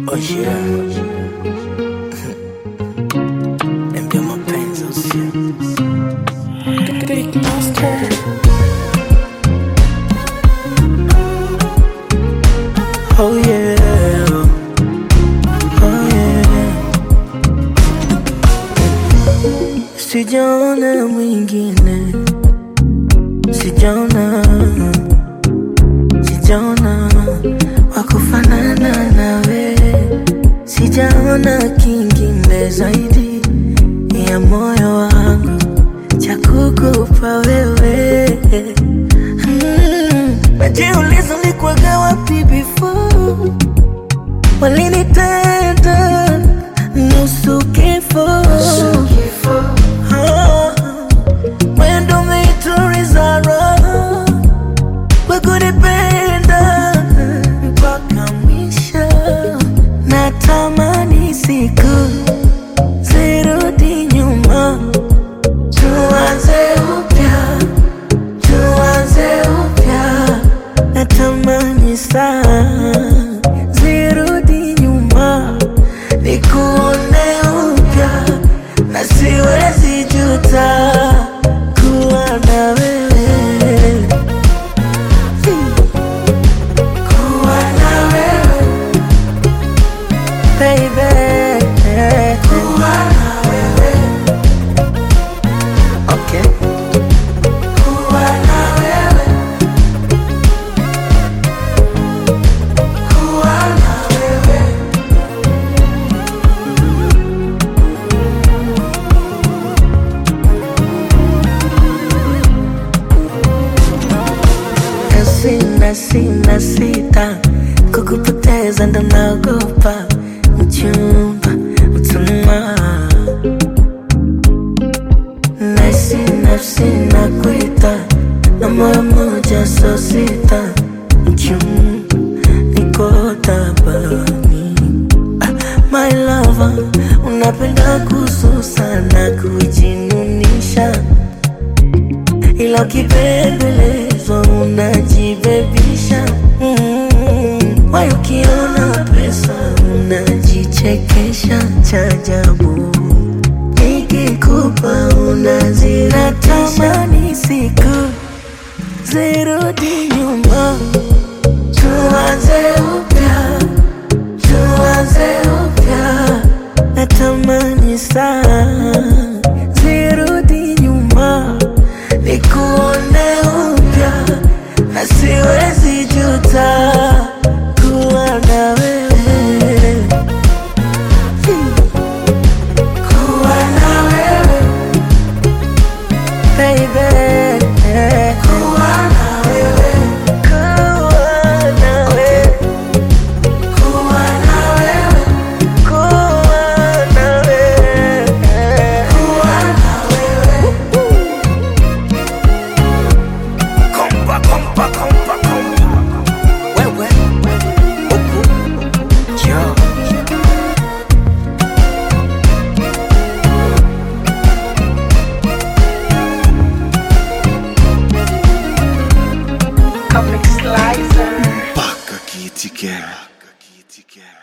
Oh yeah. Niambia mapenzi usio. Big Monster. Oh yeah. Oh yeah. Sijaona mwingine. Sijaona. Sijaona wakufanana nawe. Sijaona kingine zaidi ya moyo wangu cha kukupa wewe. Mm. Najiuliza ulikuwaga wapi before walinitenda nusu kifo Ah, mwendo umeituliza roho kwa kunipenda mpaka mwisho. Natamani siku zirudi nyuma, tuanze upya, tuanze upya. Natamani saa zirudi nyuma, nikuone upya, na siwezi juta kuwa na wewe. Kuwa na wewe baby. Kuwa na wewe. Okay. Kuwa na wewe. Kuwa na wewe. Na sina sina sita kukupoteza ndo naogopa mchumba mtuma nasi nafsi na kuita na moyo moja so sita mchumba niko tabani ah, my lover unapenda kususa na kujinunisha ila ukipembelezwa unajibebisha mm. Wai ukiona pesa unajichekesha cha ajabu, nikikupa unaziratisha. Ni siku zirudi nyuma, tuanze upya